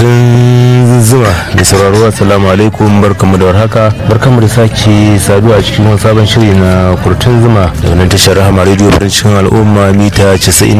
kurtun zuma da sauraro assalamu alaikum barkamu da warhaka barkamu da sake saduwa a cikin wani sabon shiri na kurtun zuma da wannan tashar rahama radio cikin al'umma mita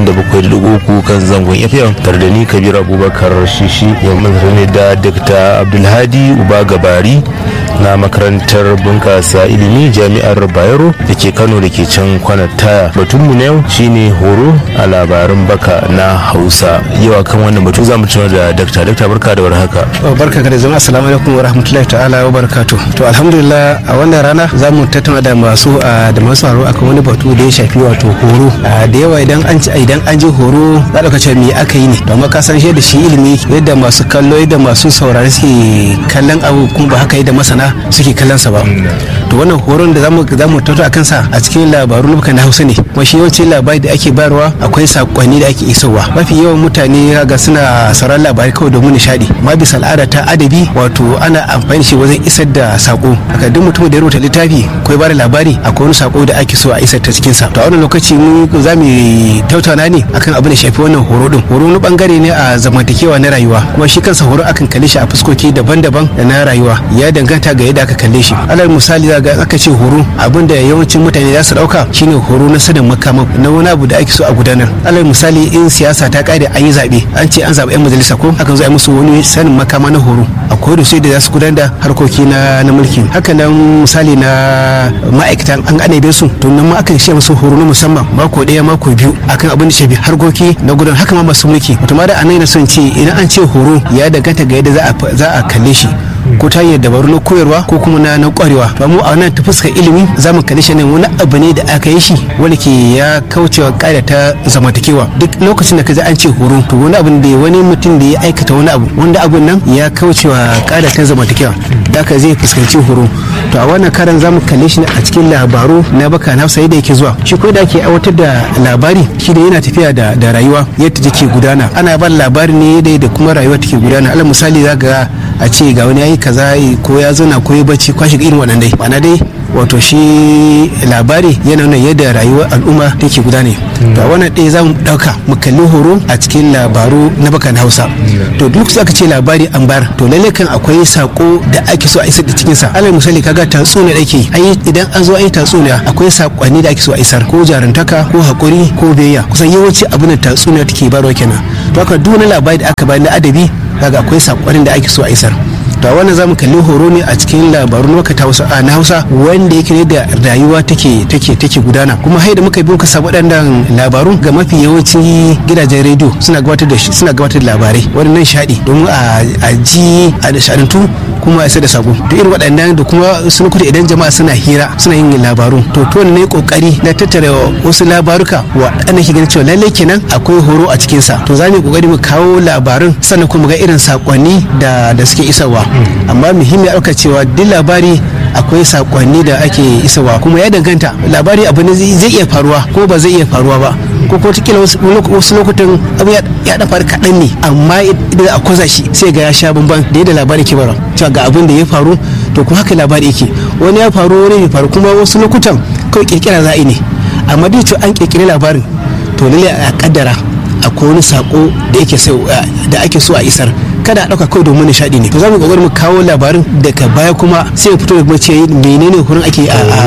97.3 kan zangon fm tare da ni kabir abubakar shishi yau mun ne da dr abdulhadi uba gabari na makarantar bunkasa ilimi jami'ar bayero da ke kano da ke can kwanar taya batunmu na yau shine horo a labarin baka na hausa yau akan wannan batu za mu tunar da dakta dakta barka da warhaka barka da zama assalamu alaikum wa rahmatullahi ta'ala wa barakatu to alhamdulillah a wannan rana za mu tattauna da masu da masu horo akan wani batu da ya shafi wato horo da yawa idan an idan an je horo za ka ce me aka yi ne domin ka san shi da shi ilimi yadda masu kallo yadda masu saurari suke kallon abu kuma ba haka yadda masana suke kallon sa ba to wannan horon da zamu zamu tattauna akan sa a cikin labaru na na Hausa ne kuma shi yawancin labari da ake bayarwa akwai sakonni da ake isowa mafi yawan mutane ga suna sauran labarai kawai domin nishadi ma bisa al'ada ta adabi wato ana amfani shi wajen isar da sako haka duk mutum da ya rubuta littafi ko ya bada labari akwai wani sako da ake so a isar ta cikin sa to a wannan lokaci mu za mu tattauna ne akan abin da shafi wannan horo din horo wani bangare ne a zamantakewa na rayuwa kuma shi kansa horo akan kalle shi a fuskoki daban-daban da na rayuwa ya danganta ga yadda aka kalle shi alal misali za ga aka ce horo abin da yawancin mutane za su dauka shine horo na sanin makama na wani abu da ake so a gudanar alal misali in siyasa ta kare an yi zabe an ce an zaɓi yan majalisa ko akan zo a musu wani sanin makama na horo akwai da sai da za su gudanar da harkoki na na mulki haka nan misali na ma'aikatan an anabe su to nan ma akan shi musu horo na musamman mako ɗaya mako biyu akan abin da shafi harkoki na gudan haka ma masu mulki wato ma da anai na son ce idan an ce horo ya danganta ga yadda za a kalle shi ko ta hanyar dabaru na koyarwa ko kuma na na kwarewa to mu a nan ta fuskar ilimi za mu kalli shi ne wani abu ne da aka yi shi wanda ke ya kaucewa ƙa'ida ta zamantakewa duk lokacin da ka ji an ce horo to wani abu da wani mutum da ya aikata wani abu wanda abun nan ya kaucewa ƙa'ida ta zamantakewa da ka zai fuskanci horo to a wannan karan za mu kalle shi ne a cikin labaru na baka na hausa yadda yake zuwa shi ko da ake aiwatar da labari shi da yana tafiya da da rayuwa yadda take gudana ana ba labari ne yadda da kuma rayuwa take gudana alal misali za ga a ce ga wani yayi kaza ko ya zauna ko ya bacci kwashi irin wannan dai ma'ana dai wato shi labari yana nuna yadda rayuwar al'umma take gudane to wannan ɗaya za mu ɗauka mu kalli horo a cikin labaru na bakan hausa to duk su aka ce labari an bar to lalle kan akwai sako da ake so a isar da cikinsa alal misali kaga tatsuniya da ake yi idan an zo an yi tatsuniya akwai sakonni da ake so a isar ko jarantaka ko hakuri ko biyayya kusan yawanci abin da tatsuniya take barwa kenan to haka duk wani labari da aka bayar na adabi kaga akwai sakonnin da ake so a isar to wannan zamu kalli horo ne a cikin labarun maka ta hausa na hausa wanda yake ne da rayuwa take take take gudana kuma hai da muka bi muka samu waɗannan labarun ga mafi yawancin gidajen rediyo suna gabatar da suna gabatar da labarai wannan shaɗi domin a ji a shaɗantu kuma a isa da sako da irin waɗannan da kuma sun kuta idan jama'a suna hira suna yin labaru to to ne kokari na tattara wasu labaruka waɗanda ke ganin cewa lalle kenan akwai horo a cikin sa to za mu kokari mu kawo labarin sannan kuma ga irin sakonni da da suke isarwa amma muhimmi a ɗauka cewa duk labari akwai sakonni da ake isarwa kuma ya danganta labari abu ne zai iya faruwa ko ba zai iya faruwa ba ko ko tikila wasu lokutan abu ya da faru kaɗan ne amma idan a kwaza shi sai ga ya sha bamban da yadda labari ke bara cewa ga abin da ya faru to kuma haka labari yake wani ya faru wani bai faru kuma wasu lokutan kawai kirkira za'i ne amma duk cewa an kirkiri labarin to lalle a kaddara akwai wani sako da yake da ake so a isar kada a ɗauka kawai domin nishaɗi ne to za mu kokari mu kawo labarin daga baya kuma sai fito da mace menene horon ake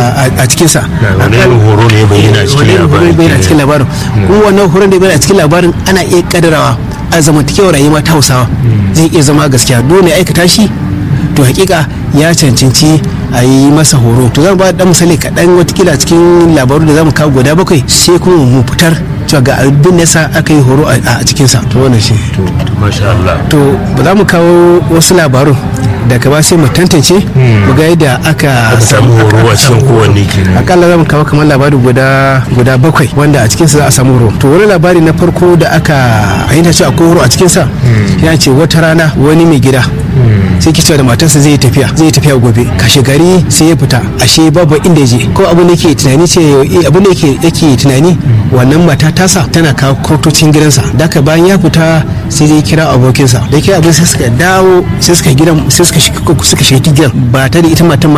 a cikin sa wani horo ne bayyana a cikin labarin bayyana a cikin labarin kuma wannan horon da bayyana a cikin labarin ana iya kadarawa a zamantakewar rayuwa ta Hausawa zai iya zama gaskiya dole aikata shi to hakika ya cancanci a yi masa horo to zan ba da misali kaɗan watakila cikin labaru da zamu kawo guda bakwai sai kuma mu fitar cewa ga abin da aka yi horo a cikinsa to wannan shi masha Allah to ba za mu kawo wasu labarun daga ba sai mu tantance mu ga yadda aka samu horo a cikin kowanne kenan akalla za mu kawo kamar labari guda guda bakwai wanda a cikinsa za a samu horo to wani labari na farko da aka ayyana cewa akwai horo a cikinsa ya ce wata rana wani mai gida sai ki cewa da matarsa zai tafiya zai tafiya gobe kashe gari sai ya fita ashe babu inda ya je ko abin da yake tunani ce abin da yake yake tunani wannan mata tasa tana kawo kurtocin gidansa daka bayan ya fita sai zai kira abokinsa da kira abin sai suka dawo sai suka gidan sai suka shiga suka shiga gidan ba ta da ita matan ba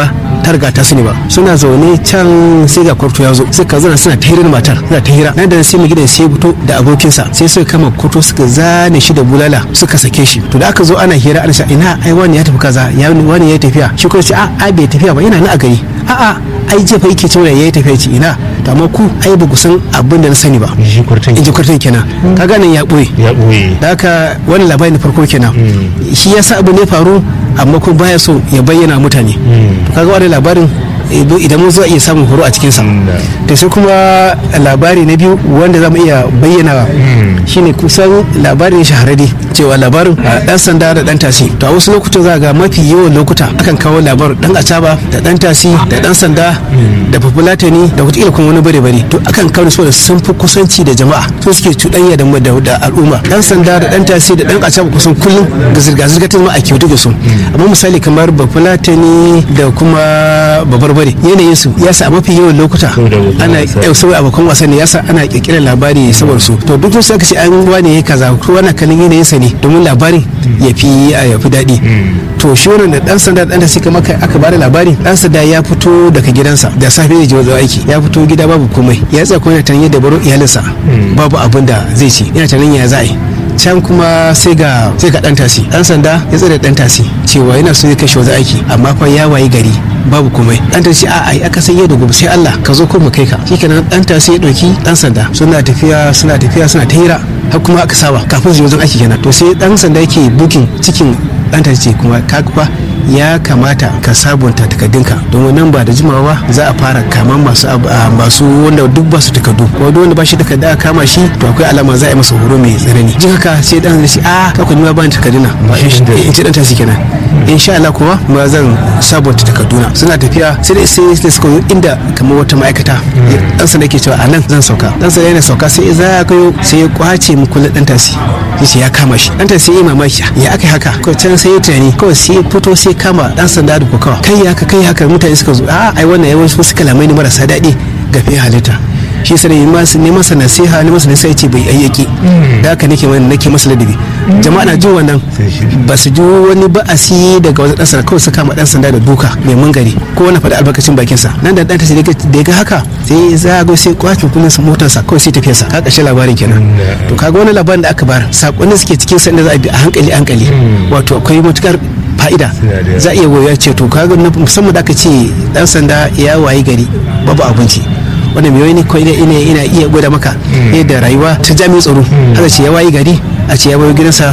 ta riga ta sani ba suna zaune can sai ga kwarto ya zo suka zana suna ta hirar matar suna ta hira nan da sai mu gidan sai fito da abokinsa sai suka kama kwarto suka zane shi da bulala suka sake shi to da aka zo ana hira ana ina ai wani ya tafi kaza ya wani ya tafiya shi kuma sai a ai bai tafiya ba yana nan a gari a'a ai jefa yake cewa yayi tafiya ce ina to amma ku ai ba ku san abin da na sani ba shi kwartan in ji kwartan kenan ka gane ya ɓoye ya ɓoye da haka wani labari na farko kenan shi ya sa abu ne faru amma kuma baya so ya bayyana mutane to kaga wani labarin idan mun zo iya samun horo a cikinsa da sai kuma labari na biyu wanda za mu iya bayyana shine kusan labarin shahararre cewa labarin dan sanda da dan tasi to a wasu lokutan za ga mafi yawan lokuta akan kawo labarin dan acaba da dan tasi da dan sanda da populatani da wataƙila kuma wani bare bare to akan kawo su da sun fi kusanci da jama'a su suke cuɗanya da da al'umma dan sanda da dan tasi da dan acaba kusan kullum da zirga-zirga ta zama a kyautu da su amma misali kamar populatani da kuma babar bari yanayin su ya sa mafi yawan lokuta ana yau sau abokan wasan ne ya sa ana kirkirar labari saboda su to duk sai ka ce an wane ya kaza ko wani kallon yanayin sa ne domin labarin ya fi ya fi daɗi to shi wannan da dan sanda dan da suka maka aka bada labari dan sanda ya fito daga gidansa da safe zai je wajen aiki ya fito gida babu komai ya tsaya kuma yana tanye da baro iyalinsa babu abin da zai ci yana tanin ya za a yi can kuma sai ga sai ga dan tasi dan sanda ya tsare dan tasi cewa yana so ya kashe wajen aiki amma fa ya wayi gari babu komai dan tasi a ai aka san yau da gobe sai Allah ka zo ko mu kai ka shikenan dan tasi ya dauki dan sanda suna tafiya suna tafiya suna ta hira har kuma aka saba kafin su je wajen aiki kenan to sai dan sanda yake bukin cikin dan tasi kuma kaga fa ya kamata ka sabunta takardunka domin nan ba da jimawa za a fara kaman masu masu wanda duk ba su takardu ko duk wanda ba shi takarda a kama shi to akwai alama za a yi masa horo mai tsanani jin haka sai dan shi a ka kun ba ni takarduna in ce dan tasi kenan insha Allah kuwa ma zan sabunta takarduna suna tafiya sai dai sai sai suka inda kamar wata ma'aikata dan sa nake cewa a nan zan sauka dan sa yana sauka sai za ka sai ya kwace mu kullu dan tasi yace ya kama shi dan tasi ya mamaki ya aka haka ko can sai ya tunani kawai sai fito sai kama dan sanda da kokawa kai haka kai haka mutane suka zo a ai wannan yawan wasu kalamai ne marasa daɗi ga fiye halitta shi sai ne masa nasiha ne masa nasiha yace bai ayyaki da haka nake mana nake masa ladabi jama'a na jin wannan ba su ji wani ba'asi daga wajen dan sanda kawai su kama dan sanda da duka mai mangari ko wani faɗi albarkacin bakin sa nan da dan ta da ya ga haka sai za go sai kwakin kullun sa motar sa kawai sai tafiya sa ka kashe labarin kenan to kaga wani labarin da aka bar sakonni suke cikin sa inda za a bi a hankali hankali wato akwai matukar fa'ida za a iya goya ce to kaga musamman da aka ce dan sanda ya wayi gari babu abinci wanda mai wani ko ina ina iya gwada maka yadda rayuwa ta jami'in tsaro haka ce ya wayi gari a ce ya bayo gidansa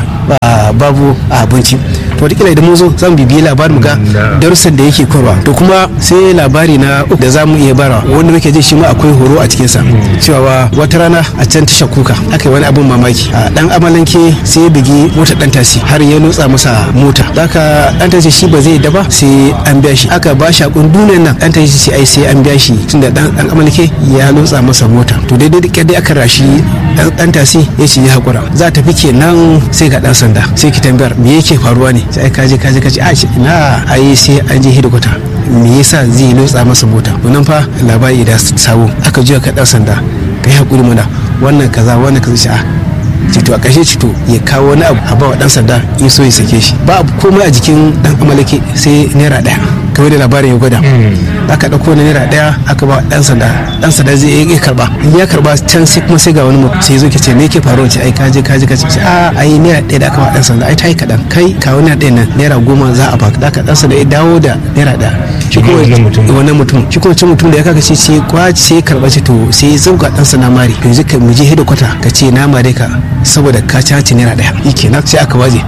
babu abinci to wata idan mun zo za mu bibiyi labarin ga darussan da yake korwa to kuma sai labari na uku da za mu iya bara wanda muke ji shi ma akwai horo a cikinsa cewa wata rana a can tashar kuka aka yi wani abin mamaki a dan amalanke sai ya bugi mota dan tasi har ya lotsa masa mota haka dan tasi shi ba zai daba sai an biya shi aka ba shi akun duniyar nan dan tasi sai ai sai an biya shi tunda dan dan amalanke ya lotsa masa mota to daidai da dai aka rashi dan tasi ya ce ya hakura za ta fi kenan sai ga dan sanda sai ki tambayar me yake faruwa ne sai kaje kaje kaje a ce ina ai sai an je hidikwata me yasa zai lotsa masa mota to nan fa labari da sabo aka juya ka dan sanda kai hakuri mana wannan kaza wannan kaza shi a cito a ƙarshe cito ya kawo wani abu a bawa dan sanda in so ya sake shi ba abu komai a jikin dan amalake sai naira ɗaya kamar da labarin ya gwada aka ɗauko na naira ɗaya aka ba dan sanda dan sanda zai iya karba in ya karba can sai kuma sai ga wani mutum sai zo ke ce me yake faruwa ce ai kaje kaje kaje ce a ai naira ɗaya da aka ba dan sanda ai ta yi kaɗan kai kawo naira ɗaya nan naira goma za a baka da dan sanda ya dawo da naira ɗaya shi kuma wannan mutum shi kuma mutum da ya kaka ce ce kwaci sai karba ce to sai ya zauga dan sanda mari yanzu ka mu je hida kwata ka ce na mare ka saboda ka caci naira ɗaya yake na sai aka waje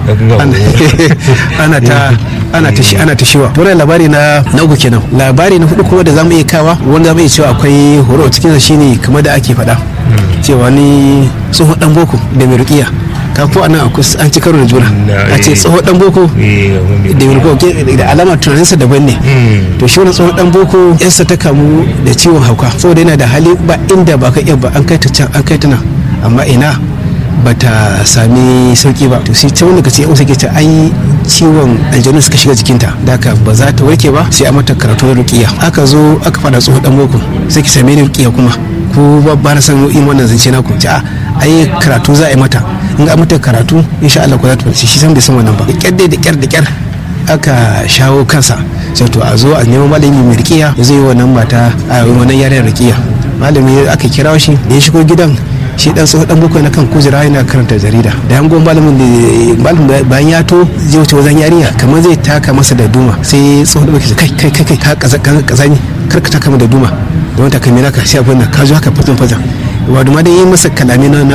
ana ta ana ta shi ana ta shiwa to labari na na uku kenan labari na hudu kuma da zamu iya kawa wanda zamu iya cewa akwai horo a cikin shine kamar da ake faɗa cewa ni tsohon dan boko da mai rukiya ka ko anan an ci karo da juna a ce tsohon dan boko da mai rukiya da alama tunaninsa daban ne to shi wani tsohon dan boko yansa ta kamu da ciwon hauka saboda yana da hali ba inda ba ka iya ba an kai ta can an kai ta nan amma ina bata sami sauki ba to sai ta wanda kace yan ke ta ai ciwon aljanu suka shiga jikinta da haka ba za ta warke ba sai a mata karatu ruqiya aka zo aka fada tsohon dan boko sai ki same ni ruqiya kuma ko ba na san in wannan zance na ku ci a ai karatu za a yi mata in ga mata karatu insha Allah ko za ta farce shi san bai san wannan ba da kyar da kyar da kyar aka shawo kansa sai to a zo a nemo malami mai rikiya ya zai yi wannan mata a wannan yaren rikiya malami aka kira shi da ya shigo gidan shi dan tsohon dan bakwai na kan kujera yana karanta jarida da yangon malamin da malamin bayan ya to zai wuce wajen yarinya kamar zai taka masa da duma sai tsohon dan bakwai kai kai kai kai ka kazani kar ka taka da duma don ta kai naka sai abin nan ka zo haka fatan fatan wato ma da yi masa kalami na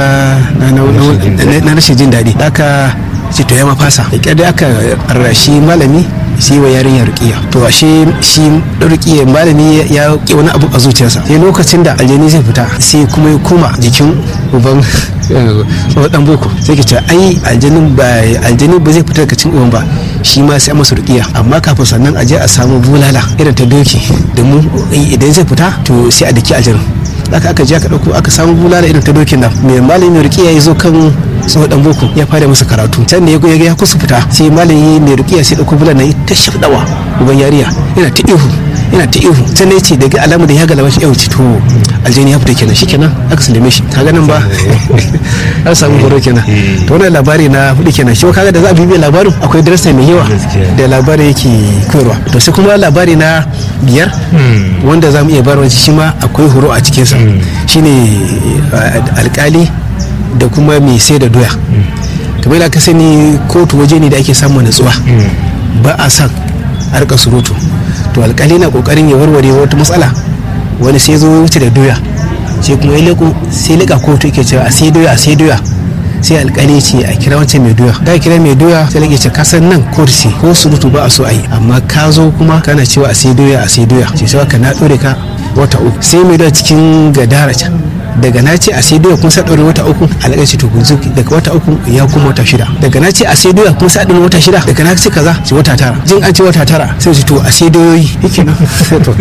na rashin jin daɗi haka ce to ya ma fasa da kyar da aka rashi malami sai wa yarinya rukiya to ashe shi rukiya malami ya ki wani abu a zuciyarsa sai lokacin da aljani zai fita sai kuma ya koma jikin uban dan boko sai ke ce ai aljanin ba aljani ba zai fita daga cikin uban ba shi ma sai masa rukiya amma kafin sannan a je a samu bulala irin ta doki domin idan zai fita to sai a daki aljanin aka aka je aka dauko aka samu bulala irin ta dokin nan mai malami rukiya ya zo kan tsohon dan boko ya fara masa karatu can da ya ga ya kusa fita sai malami mai rukiya sai dauko bulala ta shafdawa uban yariya yana ta ihu yana ta ihu can ne ce daga alamu da ya galaba shi yau ce to aljani ya fita kenan shikenan aka sallame shi kaga nan ba an samu horo kenan to wannan labari na hudu kenan shi kaga da za a bibiya labarin akwai darasa mai yawa da labari yake koyarwa to sai kuma labari na biyar wanda za mu iya barwa shi ma akwai horo a cikinsa shine alkali da kuma mai sai da doya kamar da aka sani kotu waje ne da ake samun natsuwa ba a san harkar surutu to alkali na kokarin ya warware wata matsala wani sai zo wuce da doya sai kuma ya leko sai leka kotu yake cewa a sai doya a sai doya sai alkali ce a kira wancan mai doya da kira mai doya sai lake ce ka san nan kotu ce ko surutu ba a so a yi amma ka zo kuma kana cewa a sai doya a sai doya ce sai ka na dore ka wata uku sai mai doya cikin gadara can daga na ce a sai doya kuma sai ɗaure wata uku alaƙa ce to gunzu daga wata uku ya kuma wata shida daga na ce a sai doya kuma sai ɗaure wata shida daga na ce kaza ce wata tara jin an ce wata tara sai ce to a sai doyoyi yake nan to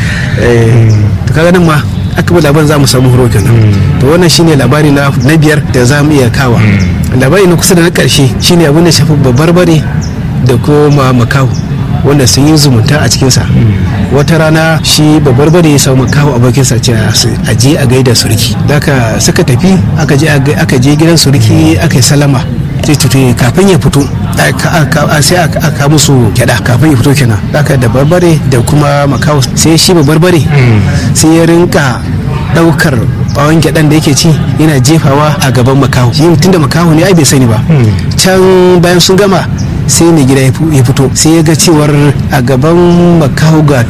kaga nan ma aka bi labarin za mu samu horo kenan to wannan shine labari na na biyar da za mu iya kawa labari na kusa da na ƙarshe shine abin da shafi babbar bare da kuma makaho wanda sun yi zumunta a cikinsa wata rana shi babbar bane ya samu kawo abokinsa ce a je a gaida surki daga suka tafi aka je aka je gidan surki aka yi salama sai tutu kafin ya fito sai aka musu gyada kafin ya fito kenan daga da barbare da kuma makawo sai shi babbar bare sai ya rinka daukar bawon gyaɗan da yake ci yana jefawa a gaban makaho shi tunda makaho ne ai bai sani ba can bayan sun gama sai mai gida ya fito sai ya ga cewar a gaban makaho ga